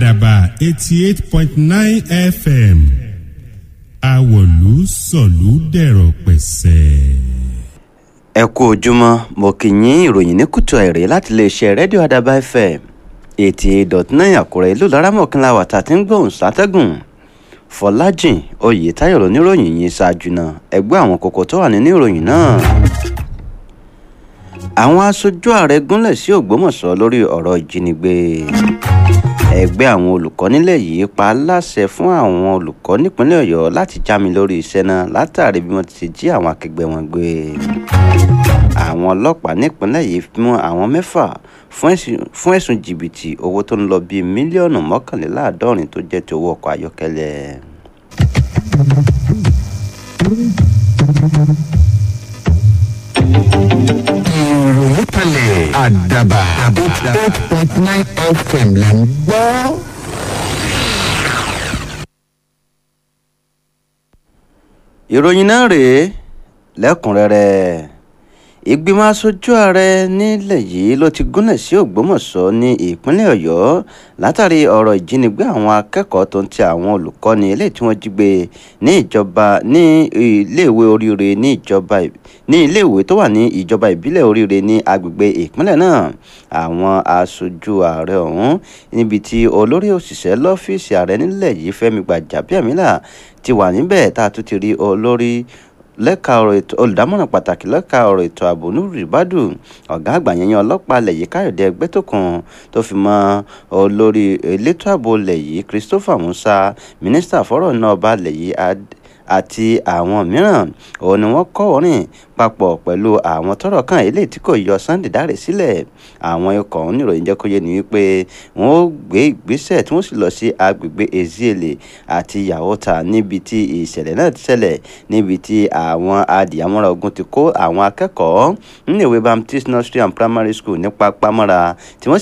àdàbà eighty eight point nine fm àwọ̀lú sọ̀lú dẹ̀rọ̀ pẹ̀sẹ̀. ẹ kú ojúmọ́ mo kì í yín ìròyìn ní kùtù àìrè láti iléeṣẹ́ rédíò àdàbà fm eighty eight dot nine àkúrẹ́ ìlú laramọ̀kínlá wàtà tí ń gbóhùn sátẹ́gùn fọlájìn oyètáyọ̀ lóníròyìn yìí ṣáájú náà ẹgbẹ́ àwọn kókó tó wà nínú ìròyìn náà àwọn aṣojú ààrẹ gúnlẹ̀ sí ògbómọ̀ṣọ́ lórí ọ̀rọ̀ ìjínigbé ẹgbẹ́ àwọn olùkọ́ nílẹ̀ yìí pa á láṣẹ fún àwọn olùkọ́ nípínlẹ̀ ọ̀yọ́ láti já mi lórí iṣẹ́ náà látàrí bí wọ́n ti jí àwọn akẹgbẹ́ wọn gbé àwọn ọlọ́pàá nípínlẹ̀ yìí mú àwọn mẹ́fà fún ẹ̀sùn jìbìtì owó tó ń lọ bíi mílíọ̀nù mọ́kànléláàádọ́rin tó jẹ́ ti owó ọkọ̀ ayọ́kẹ́lẹ́. ìròyìn kalẹ̀ àdàbà eight point nine fm là ń gbọ́. ìròyìn náà rèé lẹ́kùnrẹ́rẹ́ ìgbìmọ̀ aṣojú ààrẹ nílẹ̀ yìí ló ti gúnlẹ̀ sí ògbómọ̀ṣọ́ ní ìpínlẹ̀ ọ̀yọ́ látàrí ọ̀rọ̀ ìjínigbé àwọn akẹ́kọ̀ọ́ tó ń ti àwọn olùkọ́ni eléyìí tí wọ́n jí gbé ní ìjọba ní iléèwé oríire ní ìjọba ní iléèwé tó wà ní ìjọba ìbílẹ̀ oríire ní agbègbè ìpínlẹ̀ náà àwọn aṣojú ààrẹ ọ̀hún níbi tí olórí òṣìṣẹ́ lọ́fíìsì ààrẹ nílẹ̀ yìí fẹ́mi gbàjàbíàmílà ti wà níbẹ̀ tá a tún ti rí olórí lẹ́ka ọ̀rọ̀ ètò olùdámọ̀ràn pàtàkì lẹ́ka ọ̀rọ̀ ètò ààbò nuru ibadu ọ̀gá àgbà yẹn ọlọ́pàá ilẹ̀ yìí káyọ̀dé ẹgbẹ́tókun tó fi mọ́ olórí elétò ààbò ilẹ̀ yìí christopher musa mínísítà fọ́rọ̀ náà ọba ilẹ̀ yìí àti àwọn mìíràn òun ni wọ́n kọ́ orin papọ̀ pẹ̀lú àwọn tọ́rọ̀ kan eléyìí tí kò yọ sunday dáre sílẹ̀ àwọn ikọ̀ ọ̀hún níròyìn jẹ́ kó yé ni wípé wọ́n ó gbé ìgbésẹ̀ tí wọ́n sì lọ sí agbègbè eziele àti yahota níbi tí ìṣẹ̀lẹ̀ náà ti ṣẹlẹ̀ níbi tí àwọn adìyàmọ́ra ogun ti kó àwọn akẹ́kọ̀ọ́ níléèwé baptist nursery and primary school ní pápámọ́ra tí wọ́n